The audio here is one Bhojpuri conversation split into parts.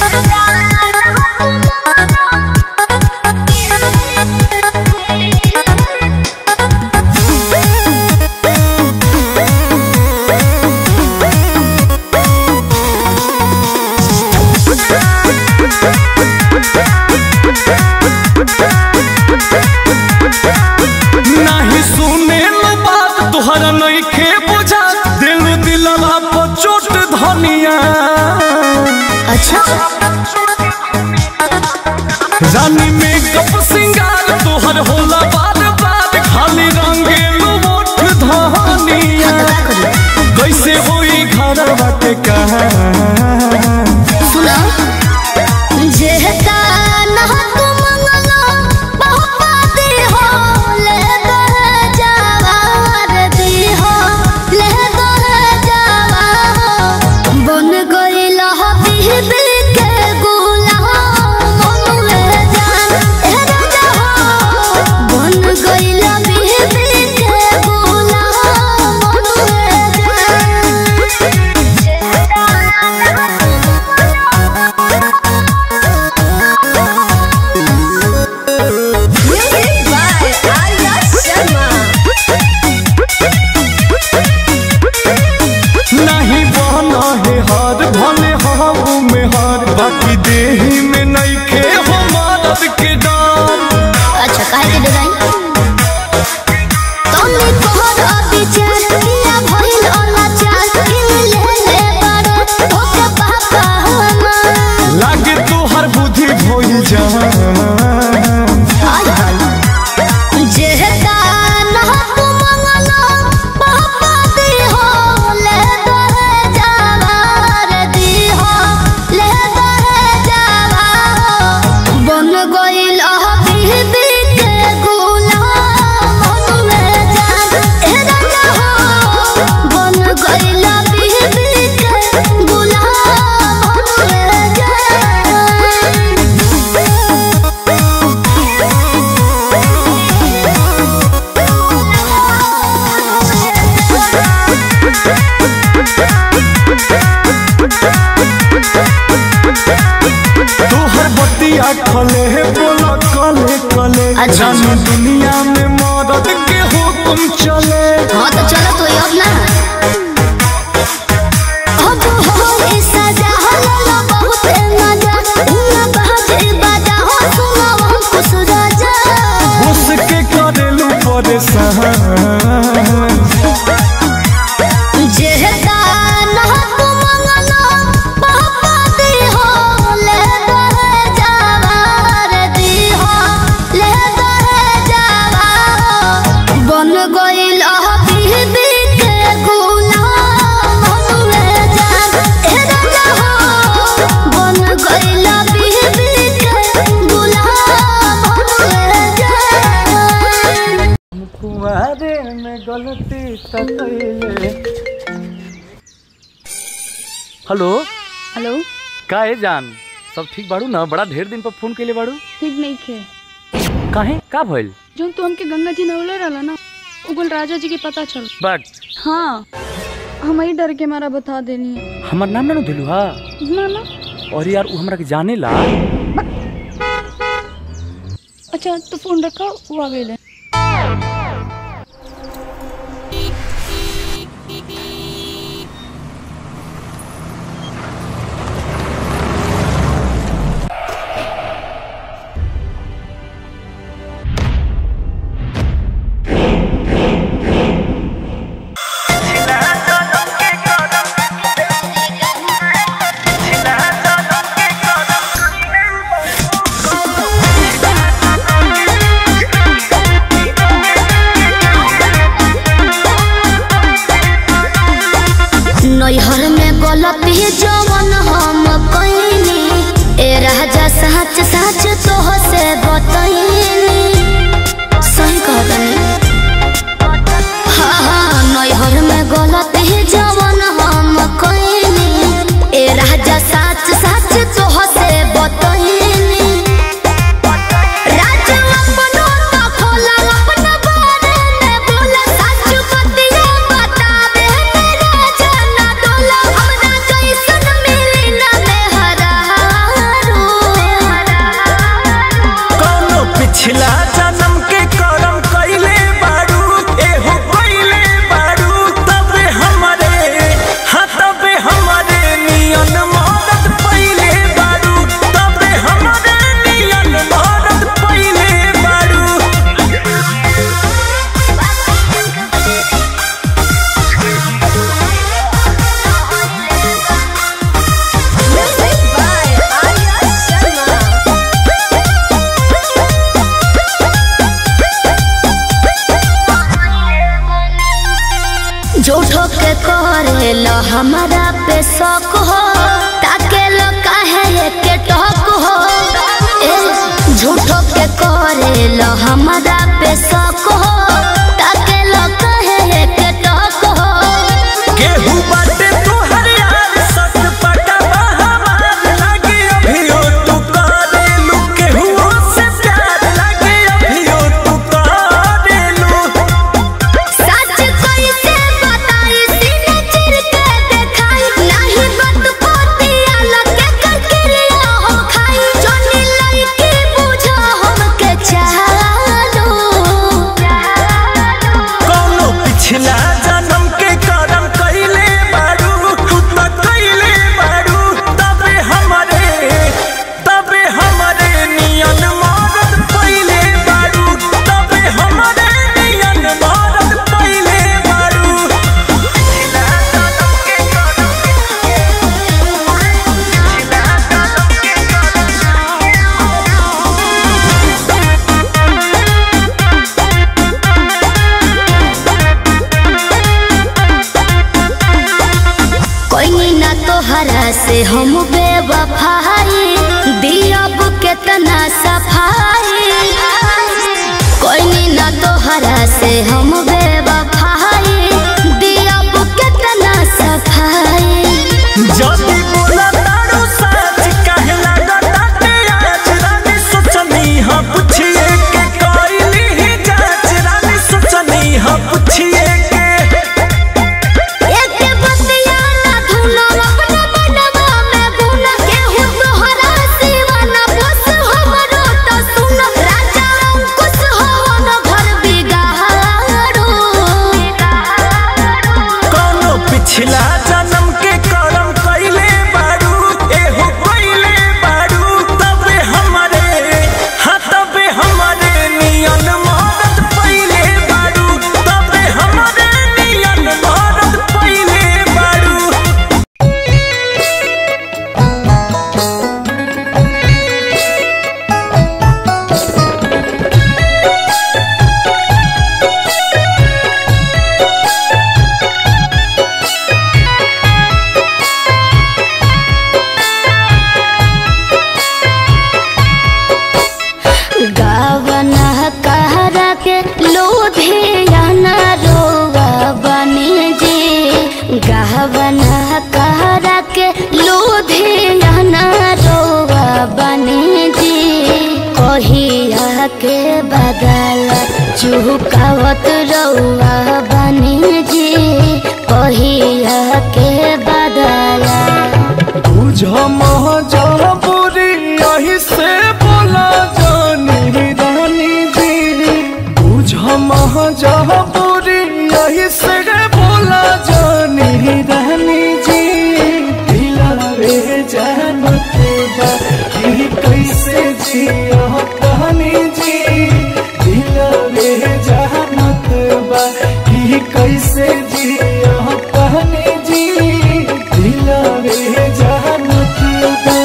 नहीं सुने लो बात तुहरा नहीं खे बुझा दिल दिलवा पर चोट धनिया अच्छा रानी में कप सिंगार तुहर होला बार बार खाली रंगेलू मोठ धनिया कैसे होई घर बाटे कहा सुना जेहता ना तू मंगलो बहुपा दी हो ले दो जवार दी हो ले दो जवार बन गइल हो बीबी के गुलाम मनुए जान ए राजा हो बन गइल बीबी के गुलाम मनुए Music by Arya Sharma. नहीं बना है हार भले हाऊ में हार बाकी देही में नहीं खे हो मदद के डाल अच्छा काहे के डिजाइन तोनी तोहर अविचार किया भइल अनाचार किन ले ले बारे ओके पापा हमार लागे तोहर बुद्धि भइल जा हाय हाय जेहता ना तू मंगलो पापा दी हो ले दो जवार दी हो ले दो जवार बन गइल बीबी के गुलाम मनुए जान ए राजा हो बन गइल बीबी के गुलाम मनुए जान तोहर बतिया खले है बोला कले कले अच्छा। जानी दुनिया में मदद के हुक्म चले हाँ तो चलो तो अब ना अब हो इस सजा हल्ला बहुत मजा उना बाजे बाजा हो सुना वो कुछ राजा घुस के करेलू परेशान जेहता ना तू मंगलो पापा दी हो ले दो जवार दी हो ले दो जवार बन गइल बीबी के गुलाम मनुए जान ए राजा हो बन गइल बीबी के गुलाम मनुए जान कुआरे में गलती तकैले हेलो हेलो का है जान सब ठीक बाड़ू ना बड़ा ढेर दिन पर फोन कैले बाड़ू ठीक नहीं खे काहे का भइल जो तू हमके गंगा जी नवले रहला ना उगल राजा जी के पता चल बट हाँ हम ही डर के मारा बता देनी है हमर नाम ना दिलू हा ना ना और यार उ हमरा के जाने ला अच्छा तो फोन रखा वो आ गई Thank शौक हो ताके लो काहे के टॉक हो ए झूठो के करे लो हमरा पे शौक हो ताके लो काहे के टॉक हो केहू बाटे तोहर यार सच पटवा हमार लागे अभियो तू करेलू केहू से प्यार लागे अभियो तू करेलू सच कैसे बताई सीने चिर के देखाई नहीं बात पोतिया लगे ककरिया हो खाई जोनी लड़की बुझो हमके चालो कौनो पिछला जन्म के करम कइले बारू तू त कइले बारू तबे हमरे तबे हमरे नियन मरद पइले बारू तबे हमरे नियन मरद पइले बारू पिछला जन्म के करम पिछला जन्म के कोई ना तोहरा से हम बेवफाई दियब केतना सफाई कोई ना तोहरा से हम बेवफाई दियब केतना सफाई जदी बोला तारू सच काहे लागताटे आज रानी सोचनी हाँ पुछिए के कइली ही जांच रानी सोचनी हाँ पुछिए के एक बतिया ना धुनो अपना मनवा में बुन केहू तोहरा सिवा ना बस हमरो तो सुन राजा अंकुश हो न घर बिगाड़ो कौनो पिछला जन्म के करम कइले बारू एहो कइले बारू तबे हमरे हाँ तबे हमरे नियन मरद पइले बारू तबे हमरे नियन मरद पइले बारू गावना कहरा के लोधियाना रोवा बने जी गावना कहरा के लोधियाना रोवा बने जी कहिया के बदल चुकावत रौआ बने जी कहिया के बदला बुझ महजबूरी यही से बोला जानी रानी जी बुझ महजबूरी यही से बोला जानी रानी जी दिलावे जानत बा कि कैसे जिया कहानी जी दिलावे जानत बा कि कैसे जिया कहानी जी दिलावे जानत बा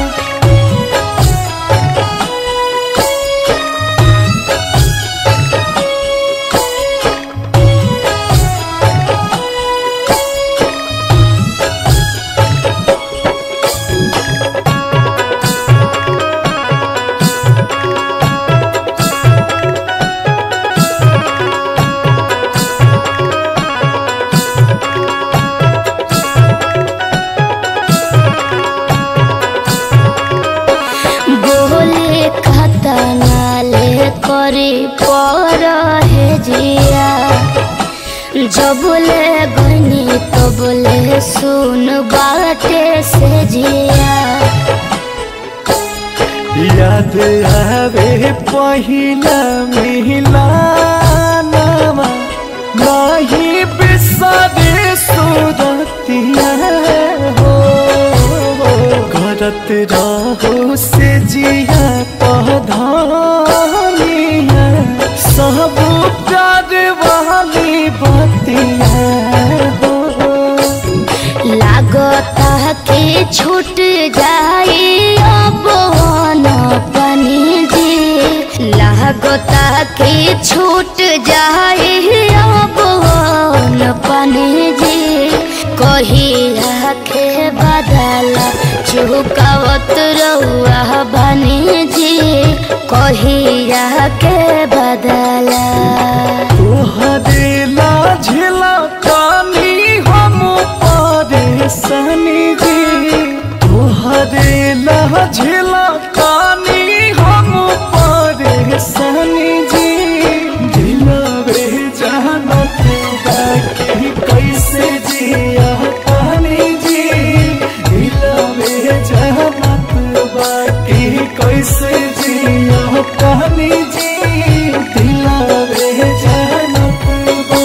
बोले खतनाले करे पर है जिया जब ले गनी तो बोले सुन बाटे से जिया याद आवे पहिला मिलानामा नाही बिसरे सुरतिया हो करत रहो से जिया पधानिया सब प्यार वाली बतिया हो लागता के छूट जाई अब न पनी जी लागता के छूट जाई अब न पनी जी कहिया के चुकावत रउआ बनी जी कहिया के बदला तोहरेला झेला कानी हम परेशानी जी तोहरेला झेला कानी हम परेशानी जी दिलवे जानत बाकी कैसे जिया कानी जी दिलवे जानत बाकी कैसे जिया कानी जी दिलवे जानत बा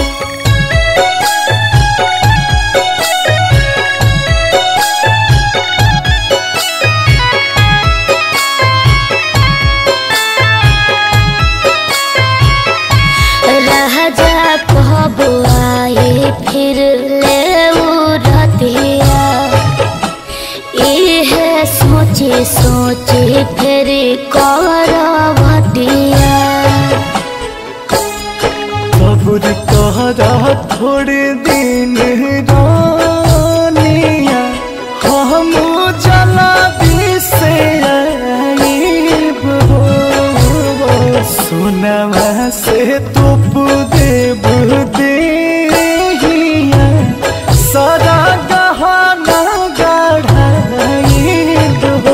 राजा कब आए फिर ले रतिया इहे सोचे सोचे फिर करवतिया सब्र कहरा थोड़े दिन रानिया हम जला से आईब हो सुनवा से तुप देव देहिया सारा गहना गढ़ाईब हो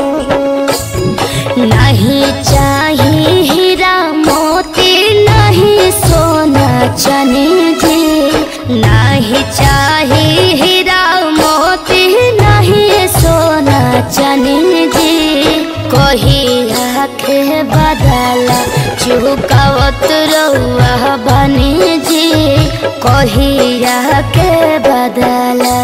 नहीं चाहिए हीरा मोती नहीं सोना चने जी नहीं चाहिए हीरा मोती नहीं सोना चने जी कोही आखे बदला चुकावत रउआ बनी जी कोही आके बदला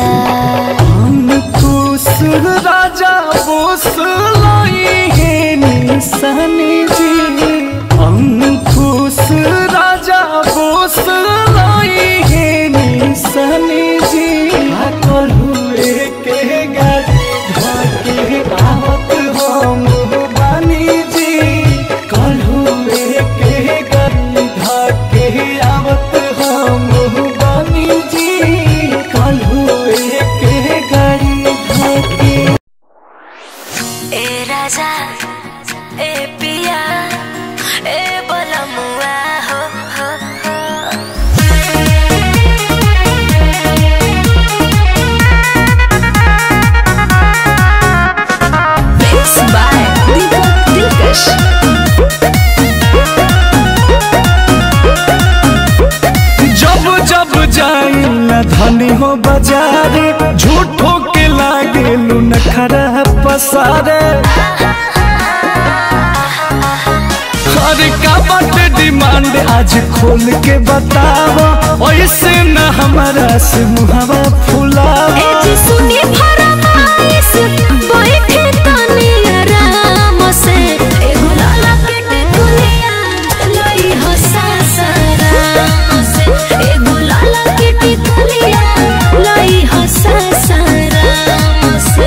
अंकुश राजा बोस लाई है निशानी जी अंकुश राजा बोस लाई है निशानी जी कल हुए के गाड़ी धाके आवत हम बानी जी कल हुए के गाड़ी धाके आवत हम बानी जी कल हुए के गाड़ी धाके ए राजा ए पिया ए बलमुआ हो हो हो Mixed by Deepak Dilkash जब जब जाई न धनी हो बाजारे झूठो के लागे लुन खरा पसारे हर का बट डिमांड आज खोल के बतावा ऐसे न हमारा से मुहावा फुलावा ए जी सुनी फरमाइश बैठे तनी आराम से एगो लाला के टिकुलिया लई हो सासाराम से एगो लाला के टिकुलिया लई हो सासाराम से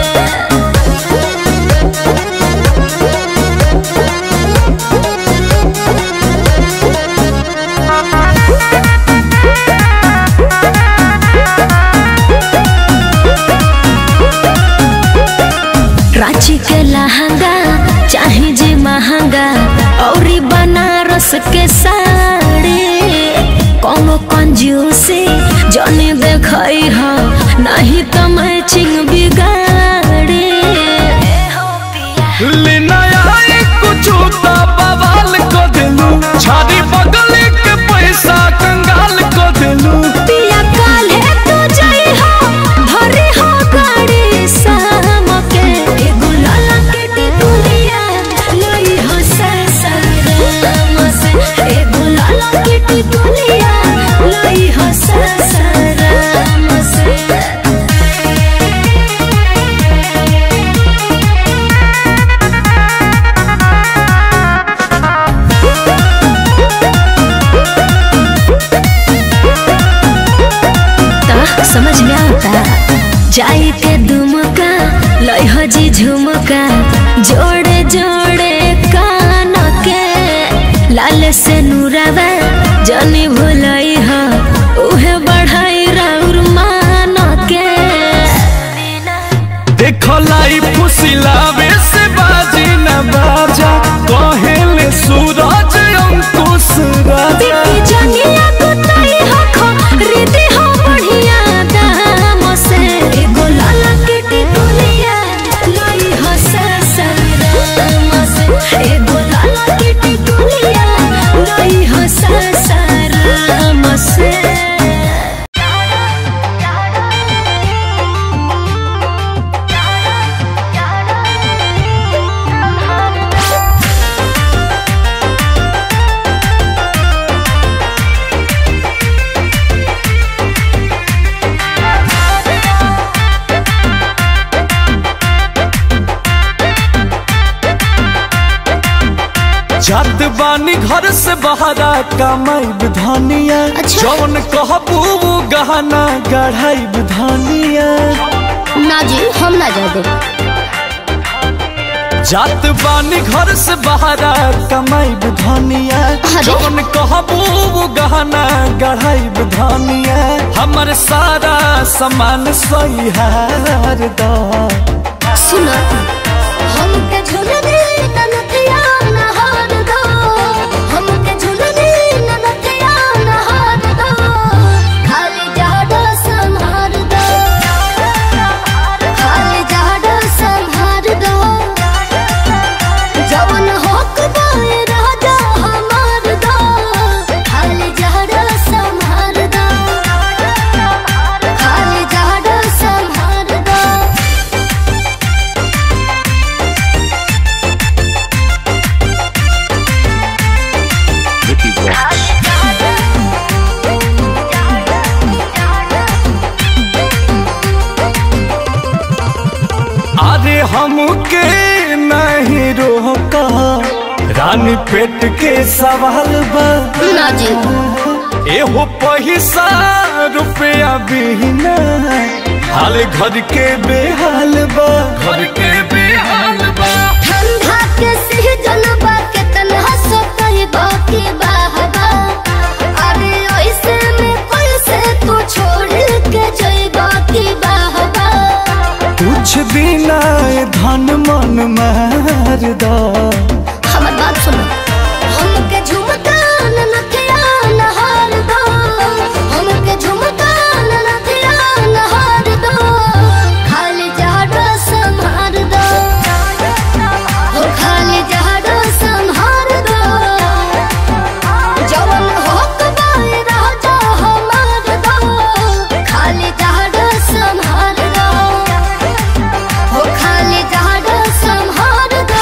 रांची के लहंगा चाहे जे महंगा औरी बनारस के साड़ी कोनो कंजूसी जने देखई ह नहीं तो मैचिंग बिगाड़ी लेना आई कुछ तो बवाल को दिलू छारी बगल के पैसा कंगाल को दिलू पिया काल्हे तू जई हो भरी हो गाड़ी शाम के एगो लाला के टिकुलिया लई हो सासाराम से एगो लाला के टिकुलिया लई हो सासाराम से ता समझ में आता जाई के दुमका लई हो जी झुमका जोड़े जोड़े कान के लाल से नूरावा जनी भुलई हो उहे बढ़ाई राउर मान के देखो लाई फुसिलावे जात बानी घर से बहरा कमाई धनिया अच्छा। जौन कहबू वो गहना गढ़ाई धनिया ना जी हम ना जा दे जात बानी घर से बहरा कमाई धनिया अरे। जौन कहबू वो गहना गढ़ाई धनिया हमर सारा सामान सही हार दा सुन हमके झुलने ननथिया नहार दो हमके झुलने ननथिया नहार दो खाली जाडो संहार दो खाली जाडो संहार दो जवन होक दाए राजा हमार दो खाली जाडो संहार दो खाली जाडो संहार दो Vicky Vox. अरे हमके नहीं रोका रानी पेट के सवाल बा ना जी एहो पैसा रुपया बिना हाल घर के बेहाल बा घर के बेहाल बा ठंडा के सीजन बा के तन्हा सोतई बाकी बाहबा अरे ऐसे में कैसे तू छोड़ के जई बाकी बाहबा कुछ दिन आए धन मन मार दा हमर बात सुनो हमके झुमका नथिया नहार दो हमके झुमका नथिया नहार दो खाली जाडो संहार दो हो खाली जाडो संहार दो जवन होक बाए राजा हमार दो खाली जाडो संहार दो हो खाली जाडो संहार दो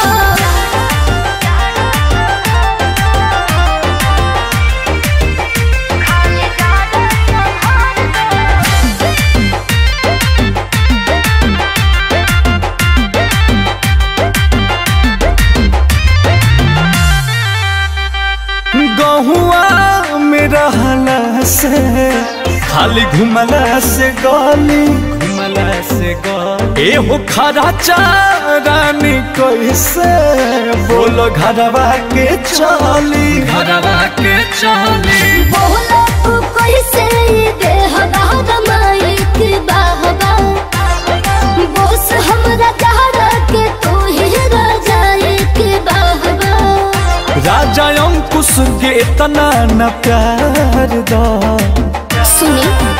गहुआ में रहला से खाली घुमला से गली घुमला से गली एहो खरा चारानी कैसे बोलो घरवा के चली घरवा के चली बोला तू कैसे ये देह बाहर माइक बाहबा बोस हमरा चाहरा के तू ही राजा एक बाहबा राजा अंकुश के इतना न प्यार दा सुनी